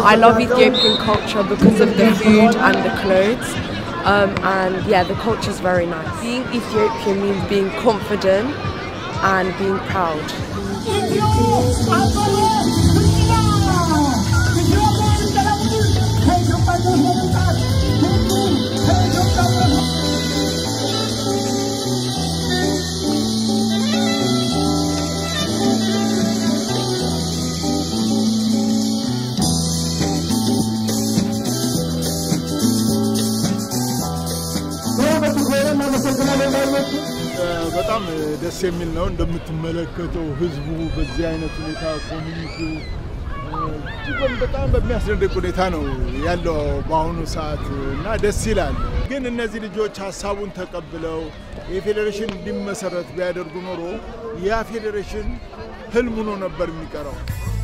I love Ethiopian culture because of the food and the clothes. Um, and yeah, the culture is very nice. Being Ethiopian means being confident and being proud. በጣም ደስ የሚል ነው። እንደምትመለከተው ህዝቡ በዚህ አይነት ሁኔታ ኮሚኒቲው እጅጉን በጣም በሚያስደንቅ ሁኔታ ነው ያለው በአሁኑ ሰዓት እና ደስ ይላል። ግን እነዚህ ልጆች ሀሳቡን ተቀብለው የፌዴሬሽን እንዲመሰረት ቢያደርጉ ኖሮ ያ ፌዴሬሽን ህልም ሆኖ ነበር የሚቀረው።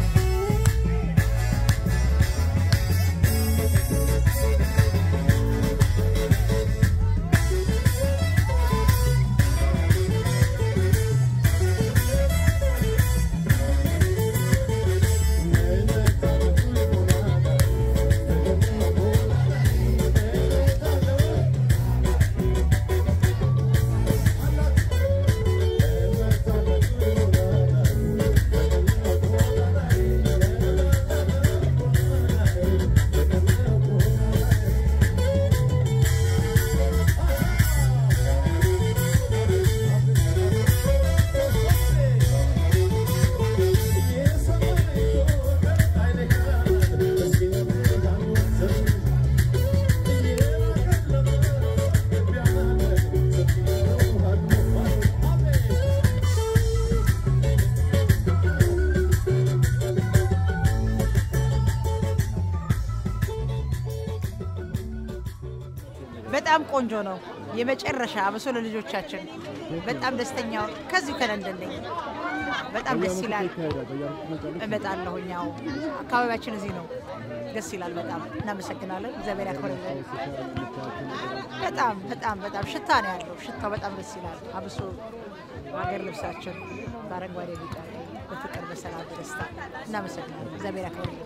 በጣም ቆንጆ ነው። የመጨረሻ አብሶ ለልጆቻችን በጣም ደስተኛ ከዚሁ ከለንደን ነኝ። በጣም ደስ ይላል። እመጣለሁ። ያው አካባቢያችን እዚህ ነው። ደስ ይላል። በጣም እናመሰግናለን። እግዚአብሔር ያክብርልን። በጣም በጣም በጣም ሽታ ነው ያለው። ሽታው በጣም ደስ ይላል። አብሶ ሀገር ልብሳችን በአረንጓዴ ቢጫ፣ በፍቅር በሰላም በደስታ እናመሰግናለን። እግዚአብሔር ያክብርልን።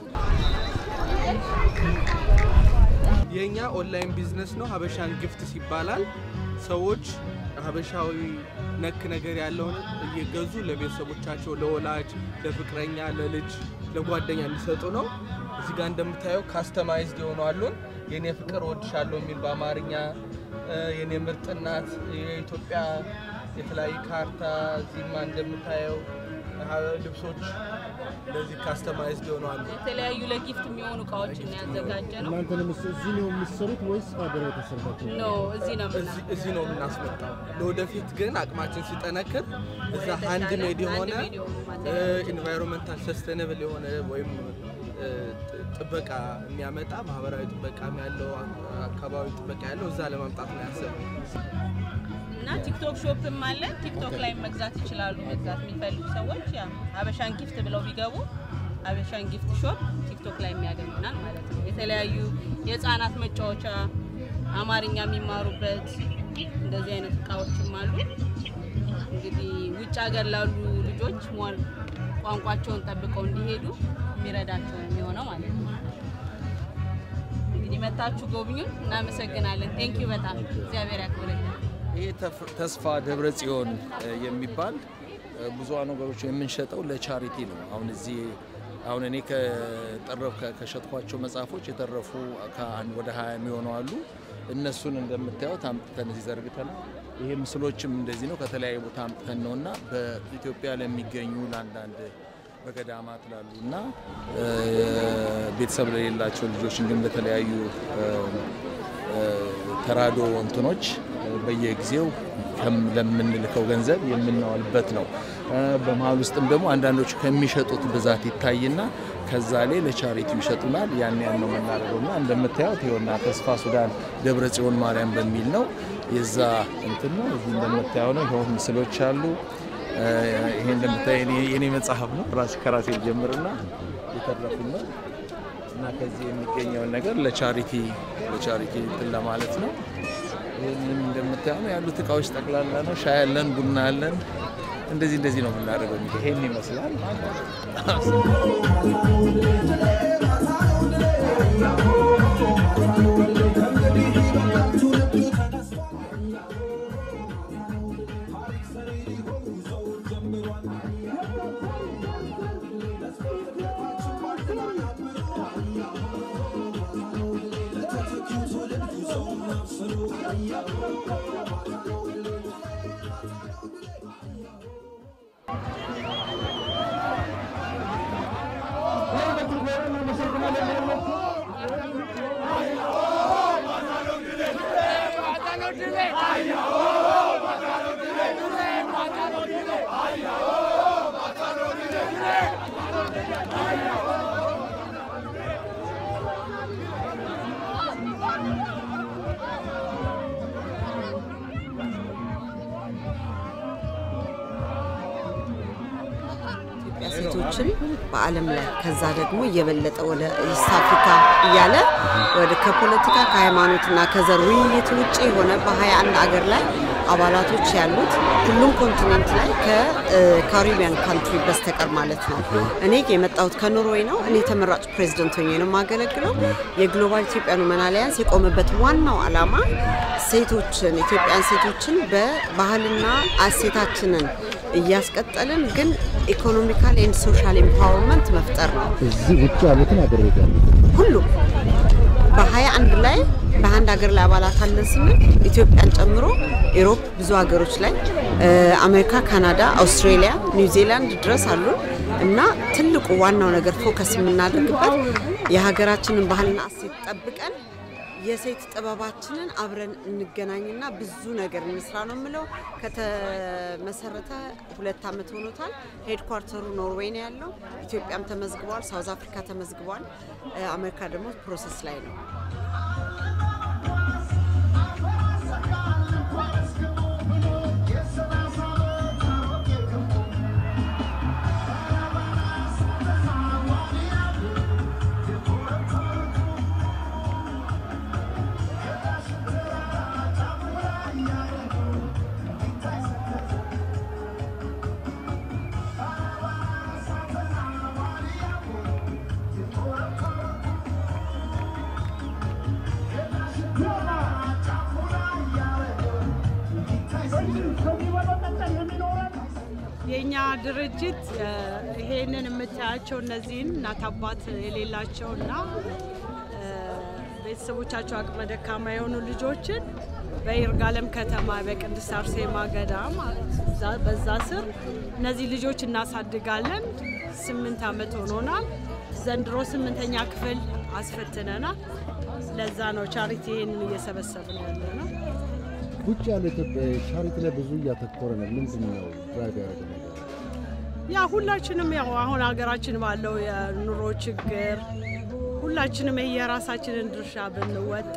የኛ ኦንላይን ቢዝነስ ነው። ሀበሻን ጊፍትስ ይባላል። ሰዎች ሀበሻዊ ነክ ነገር ያለውን እየገዙ ለቤተሰቦቻቸው፣ ለወላጅ፣ ለፍቅረኛ፣ ለልጅ፣ ለጓደኛ እንዲሰጡ ነው። እዚህ ጋር እንደምታየው ካስተማይዝድ የሆኑ አሉን። የኔ ፍቅር ወድሻለሁ የሚል በአማርኛ የኔ ምርጥ እናት፣ የኢትዮጵያ የተለያዩ ካርታ፣ እዚህማ እንደምታየው ልብሶች እንደዚህ ካስተማይዝድ የሆኑ አሉ። የተለያዩ ለጊፍት የሚሆኑ እቃዎችን ያዘጋጀ ነው። እናንተንም እዚህ ነው የምትሰሩት ወይስ አገር የተሰራችሁ? ኖ እዚህ ነው የምና እዚህ- እዚህ ነው የምናስመጣው። ለወደፊት ግን አቅማችን ሲጠነክር እዛ የተሻለ ሃንድ ሜድ የሆነ ሃንድ ሜድ የሆኑ ማቴሪያሎች ኢንቫይሮንመንታል ሰስተነብል የሆነ ወይም እ, ጥ- ጥበቃ የሚያመጣ ማህበራዊ ጥበቃም ያለው አካባቢ ጥበቃ ያለው እዛ ለማምጣት ነው ያሰብነው። እና ቲክቶክ ሾፕም አለ። ቲክቶክ ላይ መግዛት ይችላሉ። መግዛት የሚፈልጉ ሰዎች ያ ሀበሻን ጊፍት ብለው ቢገቡ ሀበሻን ጊፍት ሾፕ ቲክቶክ ላይ የሚያገኙናል ማለት ነው። የተለያዩ የህፃናት መጫወቻ፣ አማርኛ የሚማሩበት እንደዚህ አይነት እቃዎችም አሉ። እንግዲህ ውጭ ሀገር ላሉ ልጆች ሟል ቋንቋቸውን ጠብቀው እንዲሄዱ የሚረዳቸው ነው የሚሆነው ማለት ነው። እንግዲህ መታችሁ ጎብኙን። እናመሰግናለን። ቴንኪዩ በጣም እግዚአብሔር ያክብርልን። ይሄ ተፍ- ተስፋ ደብረ ጽዮን እ, የሚባል እ, ብዙ ነገሮች የምንሸጠው ለቻሪቲ ነው። አሁን እዚህ አሁን እኔ ከጠረፍ ከ- ከሸጥኳቸው መጽሐፎች የተረፉ ከአንድ ወደ ሀያ የሚሆኑ አሉ። እነሱን እንደምታዩት አምጥተን እዚህ ዘርግተናል። ይሄ ምስሎችም እንደዚህ ነው። ከተለያዩ ቦታ አምጥተን ነው እና በኢትዮጵያ ለሚገኙ ለአንዳንድ በገዳማት ላሉ እና እ, ቤተሰብ ለሌላቸው ልጆች እንዲሁም ለተለያዩ እ, እ, ተራዶ እንትኖች በየጊዜው ከም- ለምንልከው ገንዘብ የምናወልበት ነው። እ፣ በመሀል ውስጥም ደግሞ አንዳንዶቹ ከሚሸጡት ብዛት ይታይና ከዛ ላይ ለቻሪቲው ይሸጡናል። ያን ያን ነው የምናደርገው እና እንደምታዩት ይኸውና ተስፋ ሱዳን ደብረ ጽዮን ማርያም በሚል ነው የዛ እንትን ነው። እዚህ እንደምታየው ነው። ይኸው ምስሎች አሉ። እ፣ ይሄ እንደምታየ የኔ መጽሐፍ ነው። ራሴ ከራሴ ጀምርና የተረፉ ነው እና ከዚህ የሚገኘውን ነገር ለቻሪቲ ለቻሪቲ እንትን ለማለት ነው። ይህንን እንደምታየው ነው ያሉት እቃዎች ጠቅላላ ነው። ሻይ አለን፣ ቡና አለን። እንደዚህ እንደዚህ ነው የምናደርገው። እንግዲህ ይሄን ይመስላል። ኢትዮጵያ ሴቶችን በዓለም ላይ ከዛ ደግሞ እየበለጠ ወደ ኢስት አፍሪካ እያለ ወደ ከፖለቲካ ከሃይማኖትና ከዘር ውይይት ውጭ የሆነ በ21 አገር ላይ አባላቶች ያሉት ሁሉም ኮንቲኔንት ላይ ከካሪቢያን ካንትሪ በስተቀር ማለት ነው። እኔ የመጣሁት ከኖርዌይ ነው። እኔ ተመራጭ ፕሬዚደንት ሆኜ ነው የማገለግለው። የግሎባል ኢትዮጵያን ውመን አሊያንስ የቆመበት ዋናው ዓላማ ሴቶችን ኢትዮጵያን ሴቶችን በባህልና እሴታችንን እያስቀጠልን ግን ኢኮኖሚካል ኤንድ ሶሻል ኤምፓወርመንት መፍጠር ነው። እዚህ ውጭ ያሉትን አገር ቤት ያሉት ሁሉም በሀያ አንድ ላይ በአንድ ሀገር ላይ አባላት አለን ስንል ኢትዮጵያን ጨምሮ ኢሮፕ ብዙ ሀገሮች ላይ አሜሪካ፣ ካናዳ፣ አውስትሬሊያ፣ ኒውዚላንድ ድረስ አሉ እና ትልቁ ዋናው ነገር ፎከስ የምናደርግበት የሀገራችንን ባህልና እሴት ጠብቀን የሴት ጥበባችንን አብረን እንገናኝና ብዙ ነገር እንስራ ነው የምለው። ከተመሰረተ ሁለት ዓመት ሆኖታል። ሄድኳርተሩ ኖርዌይ ነው ያለው። ኢትዮጵያም ተመዝግቧል፣ ሳውዝ አፍሪካ ተመዝግቧል። አሜሪካ ደግሞ ፕሮሰስ ላይ ነው። የእኛ ድርጅት ይሄንን የምታያቸው እነዚህን እናት አባት የሌላቸው እና ቤተሰቦቻቸው አቅመ ደካማ የሆኑ ልጆችን በይርጋለም ከተማ በቅድስት አርሴማ ገዳም በዛ ስር እነዚህ ልጆች እናሳድጋለን። ስምንት ዓመት ሆኖናል። ዘንድሮ ስምንተኛ ክፍል አስፈትነናል። ለዛ ነው ቻሪቲ ይሄንን እየሰበሰብን ያለ ነው። ውጭ ያለው ኢትዮጵያ ቻሪቲ ላይ ብዙ እያተኮረ ነው። ምንድን ነው ድራይቭ ያደረገ ነገር? ያ ሁላችንም ያው አሁን ሀገራችን ባለው የኑሮ ችግር ሁላችንም የራሳችንን ድርሻ ብንወጣ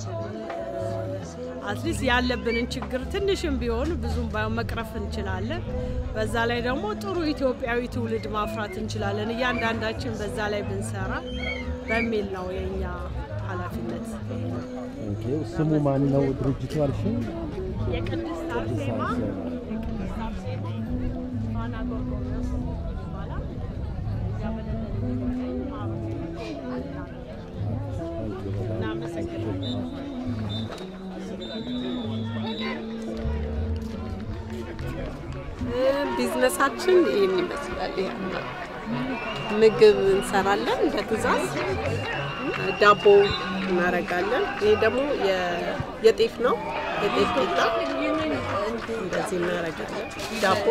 አትሊስት ያለብንን ችግር ትንሽም ቢሆን ብዙም ባይሆን መቅረፍ እንችላለን። በዛ ላይ ደግሞ ጥሩ ኢትዮጵያዊ ትውልድ ማፍራት እንችላለን። እያንዳንዳችን በዛ ላይ ብንሰራ በሚል ነው የኛ ኃላፊነት። ኦኬ፣ ስሙ ማን ነው ድርጅቱ አልሽኝ? የቅድስት አርሴማ የቅድስት አርሴማ ፋና ጎርጎርዮስ ይባላል። እዚያ በለንደን የሚገኝ ማህበር እናመሰግናለን። ቢዝነሳችን ይህን ይመስላል። ይሄ ምግብ እንሰራለን በትእዛዝ ዳቦ እናረጋለን። ይሄ ደግሞ የ- የጤፍ ነው፣ የጤፍ ቂጣ እንደዚህ እናረጋለን። ዳቦ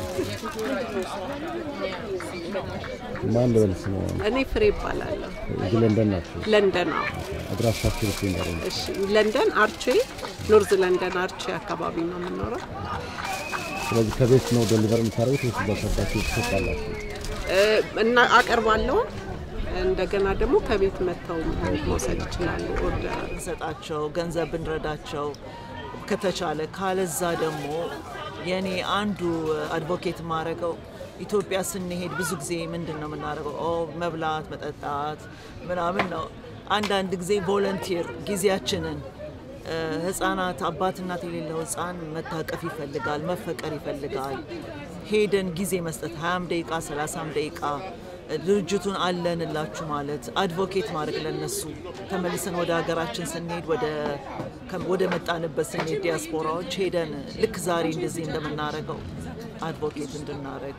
ማን ልበል ስሙ? እኔ ፍሬ ይባላለሁ። እዚህ ለንደን ናቸው። ለንደን ነው። አድራሻችሁ ልስ እንዳለ እሺ፣ ለንደን አርቼ፣ ኖርዝ ለንደን አርቼ አካባቢ ነው የምኖረው። ስለዚህ ከቤት ነው ደሊቨር የምታደርጉት ወይስ እዛ ሰርታችሁ ትሰጣላችሁ? እ፣ እና አቀርባለሁ። እንደገና ደግሞ ከቤት መጥተው መውሰድ ይችላሉ። ኦርደር ብንሰጣቸው ገንዘብ ብንረዳቸው ከተቻለ፣ ካለዛ ደግሞ የኔ አንዱ አድቮኬት የማደርገው ኢትዮጵያ ስንሄድ ብዙ ጊዜ ምንድን ነው የምናደርገው? ኦ መብላት፣ መጠጣት ምናምን ነው። አንዳንድ ጊዜ ቮለንቲር ጊዜያችንን እ፣ ህፃናት አባት እናት የሌለው ህፃን መታቀፍ ይፈልጋል፣ መፈቀር ይፈልጋል። ሄደን ጊዜ መስጠት 20 ደቂቃ 30 ደቂቃ ድርጅቱን አለንላችሁ ማለት አድቮኬት ማድረግ ለነሱ ተመልሰን ወደ ሀገራችን ስንሄድ ወደ ከ- ወደ መጣንበት ስንሄድ ዲያስፖራዎች ሄደን ልክ ዛሬ እንደዚህ እንደምናደርገው አድቮኬት እንድናደርግ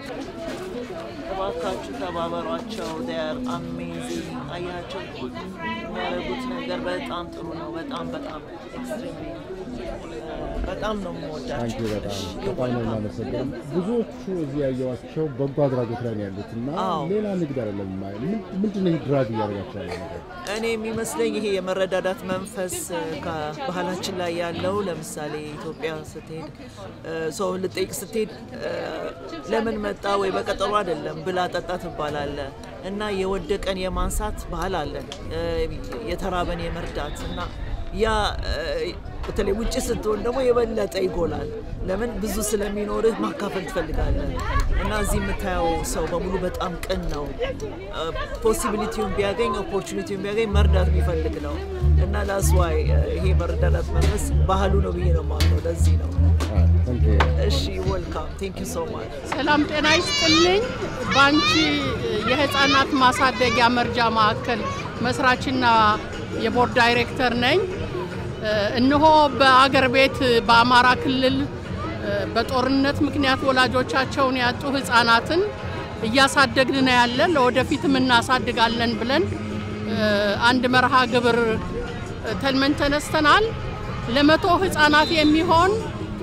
እባካችሁ ተባበሯቸው። ር አሜዚንግ አያቸው የሚያደርጉት ነገር በጣም ጥሩ ነው። በጣም በጣም ኤክስትሪምሊ በጣም ነው የምወዳቸው። አንቺ በጣም በጣም ነው የማመሰግነው። ብዙዎቹ እዚህ ያየዋቸው በጎ አድራጎት ላይ ነው ያሉት እና አዎ። ሌላ ንግድ አይደለም። ምን- ምንድን ነው ይህ ድራግ እያደረጋቸው ያለ ነገር? እኔ የሚመስለኝ ይሄ የመረዳዳት መንፈስ እ፣ ከባህላችን ላይ ያለው ለምሳሌ ኢትዮጵያ ስትሄድ እ፣ ሰው ልጠይቅ ስትሄድ እ፣ ለምን መጣ ወይ በቀጠሮ አይደለም ብላ ጠጣ ትባላለ እና የወደቀን የማንሳት ባህል አለን እ፣ የተራበን የመርዳት እና ያ እ፣ በተለይ ውጭ ስትሆን ደግሞ የበለጠ ይጎላል። ለምን ብዙ ስለሚኖርህ ማካፈል ትፈልጋለህ እና እዚህ የምታየው ሰው በሙሉ በጣም ቅን ነው። ፖሲቢሊቲውን ቢያገኝ ኦፖርቹኒቲውን ቢያገኝ መርዳት የሚፈልግ ነው እና ላስዋይ ይሄ መረዳዳት መንፈስ ባህሉ ነው ብዬ ነው የማምነው። ለዚህ ነው። እሺ ወልካም ቴንክ ዩ ሶ ማች። ሰላም ጤና ይስጥልኝ። ባንቺ የህፃናት ማሳደጊያ መርጃ ማዕከል መስራችና የቦርድ ዳይሬክተር ነኝ። እነሆ በአገር ቤት በአማራ ክልል በጦርነት ምክንያት ወላጆቻቸውን ያጡ ህፃናትን እያሳደግን ነው ያለን። ለወደፊትም እናሳድጋለን ብለን አንድ መርሃ ግብር ተልመን ተነስተናል። ለመቶ ህፃናት የሚሆን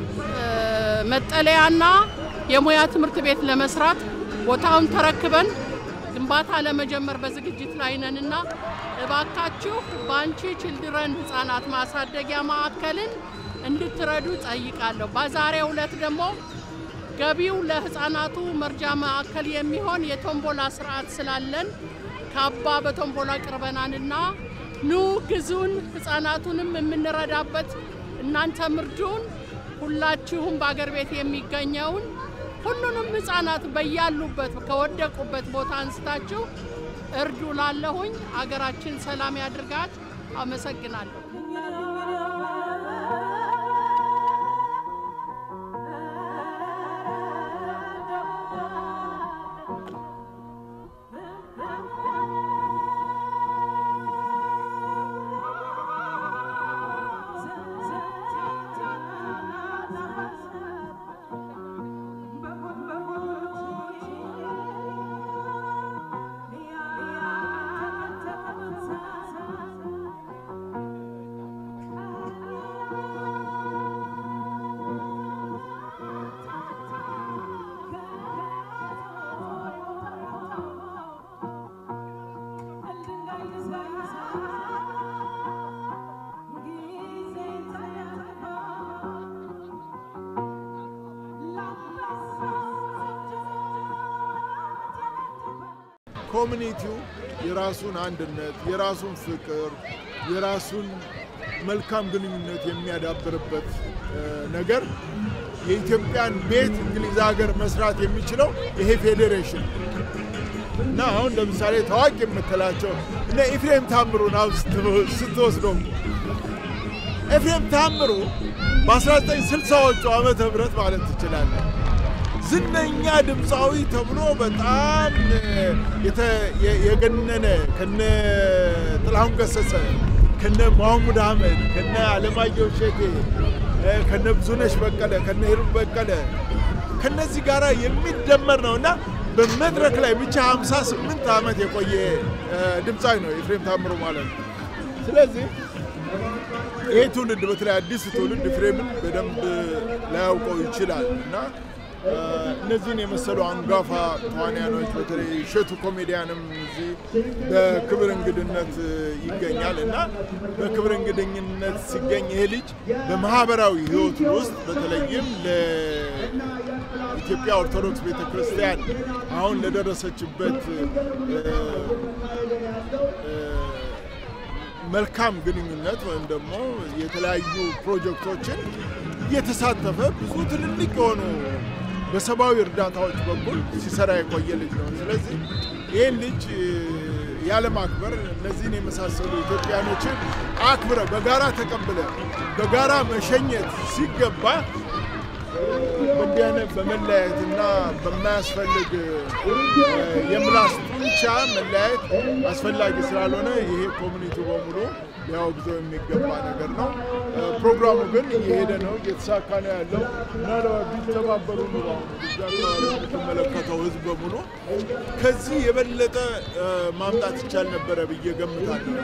መጠለያና የሙያ ትምህርት ቤት ለመስራት ቦታውን ተረክበን ግንባታ ለመጀመር በዝግጅት ላይ ነንና እባካችሁ በአንቺ ችልድረን ህጻናት ማሳደጊያ ማዕከልን እንድትረዱ ጠይቃለሁ። በዛሬው ዕለት ደግሞ ገቢው ለህፃናቱ መርጃ ማዕከል የሚሆን የቶምቦላ ስርዓት ስላለን ካባ በቶምቦላ ቅርበናንና ኑ ግዙን፣ ህፃናቱንም የምንረዳበት እናንተ ምርዱን። ሁላችሁም በአገር ቤት የሚገኘውን ሁሉንም ህፃናት በያሉበት ከወደቁበት ቦታ አንስታችሁ እርዱ። ላለሁኝ አገራችን ሰላም ያድርጋት። አመሰግናለሁ። ኮሚኒቲው የራሱን አንድነት፣ የራሱን ፍቅር፣ የራሱን መልካም ግንኙነት የሚያዳብርበት ነገር የኢትዮጵያን ቤት እንግሊዝ ሀገር መስራት የሚችለው ይሄ ፌዴሬሽን እና አሁን ለምሳሌ ታዋቂ የምትላቸው እነ ኤፍሬም ታምሩን አሁን ስትወስደው ኤፍሬም ታምሩ በ1960ዎቹ ዓመተ ምህረት ማለት ትችላለህ ዝነኛ ድምፃዊ ተብሎ በጣም የገነነ ከነ ጥላሁን ገሰሰ ከነ መሐሙድ አህመድ ከነ አለማየሁ እሸቴ ከነ ብዙነሽ በቀለ ከነ ሂሩት በቀለ ከነዚህ ጋር የሚደመር ነው እና በመድረክ ላይ ብቻ 58 ዓመት የቆየ ድምፃዊ ነው ኤፍሬም ታምሩ ማለት ነው። ስለዚህ ይሄ ትውልድ በተለይ አዲስ ትውልድ ኤፍሬምን በደንብ ላያውቀው ይችላል እና እነዚህን የመሰሉ አንጋፋ ተዋንያኖች በተለይ እሸቱ ኮሜዲያንም እዚህ በክብር እንግድነት ይገኛል እና በክብር እንግድኝነት ሲገኝ ይሄ ልጅ በማህበራዊ ሕይወቱ ውስጥ በተለይም ለኢትዮጵያ ኦርቶዶክስ ቤተ ክርስቲያን አሁን ለደረሰችበት መልካም ግንኙነት ወይም ደግሞ የተለያዩ ፕሮጀክቶችን እየተሳተፈ ብዙ ትልልቅ የሆኑ በሰብአዊ እርዳታዎች በኩል ሲሰራ የቆየ ልጅ ነው። ስለዚህ ይህን ልጅ ያለማክበር እነዚህን የመሳሰሉ ኢትዮጵያኖችን አክብረ በጋራ ተቀብለ በጋራ መሸኘት ሲገባ በእንዲህ አይነት በመለያየትና በማያስፈልግ የምላስ ጡንቻ መለያየት አስፈላጊ ስላልሆነ ይሄ ኮሚኒቲ በሙሉ ሊያወግዘው የሚገባ ነገር ነው። ፕሮግራሙ ግን እየሄደ ነው፣ እየተሳካ ነው ያለው። ምናልባት ቢተባበሩ ኑሮ አሁን እዚህ አካባቢ የምትመለከተው ህዝብ በሙሉ ከዚህ የበለጠ ማምጣት ይቻል ነበረ ብዬ ገምታለሁ።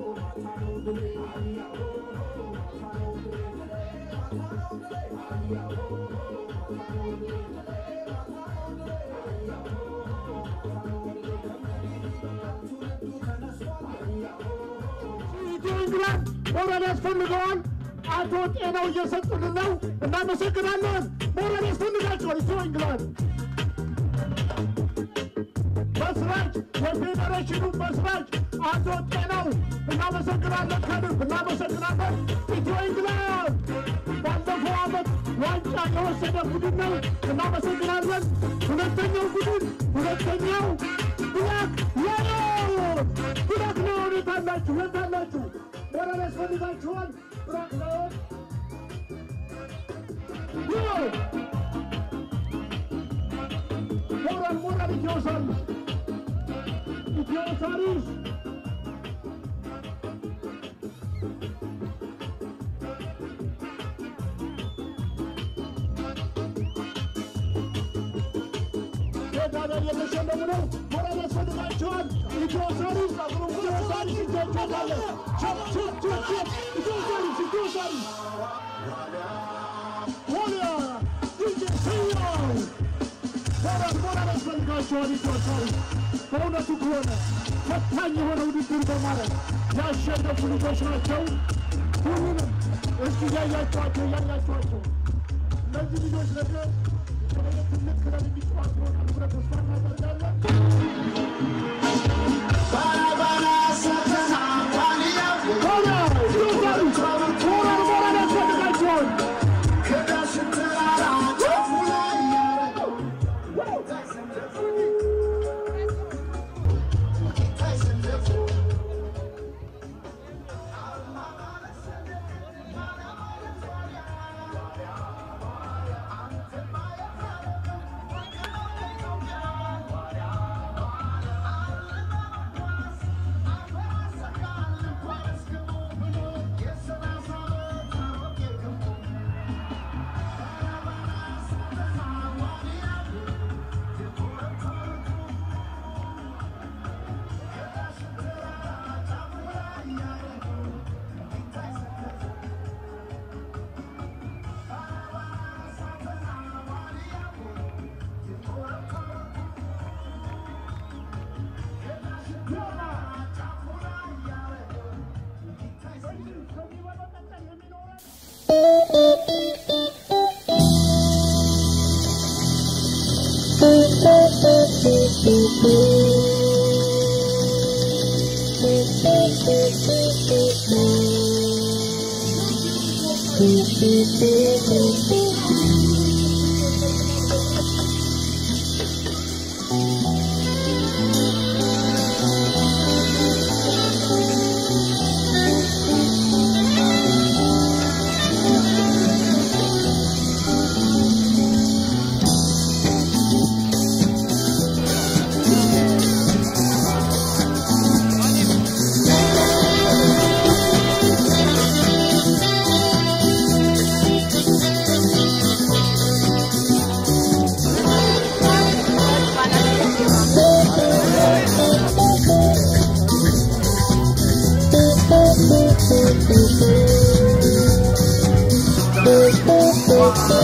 ኢንግላንድ ሞራል ያስፈልገዋል። አቶ ጤናው እየሰጡልን ነው። እናመሰግናለን። ሞራል ያስፈልጋቸዋል። ኢትዮ ኢንግላንድ መስራች የፌዴሬሽኑ መስራች አቶ ጤናው እናመሰግናለን። ከልብ እናመሰግናለን። ኢትዮ ኢንግላንድ ባለፈው ዓመት ዋንጫ የወሰደ ቡድን ነው። እናመሰግናለን። ሁለተኛው ቡድን ሁለተኛው ብላክ ላዮን ብላክ ላዮን የት አላችሁ? የት አላችሁ? ሞራል ያስፈልጋችኋል። ብላክ ላዮን ሞራል ሞራል ኢትዮ ሳሪስ ኢትዮ ሳሪስ ሜዳሊያ እየተሸለሙ ነው። ሞራል ያስፈልጋቸዋል። ኢትዮ ሳሪስ ኢትዮ ሳሪስ ይገኛል። ቸፕ ቸፕ ቸፕ ቸፕ ኢትዮ ሳሪስ ኢትዮ ሳሪስ ዋልያ ዲጄ ሰያው ሞራል ሞራል ያስፈልጋቸዋል። ኢትዮ ሳሪስ በእውነቱ ከሆነ ፈታኝ የሆነ ውድድር በማድረግ ያሸነፉ ልጆች ናቸው። ሁሉንም እስኪ እያያቸዋቸው እያያቸዋቸው እነዚህ ልጆች ነገር ትልቅ ክለብ የሚጫወቱ ይሆናሉ ብለን ተስፋ እናደርጋለን። ሞራል ሞራል ያስፈልጋቸዋል። Thank you.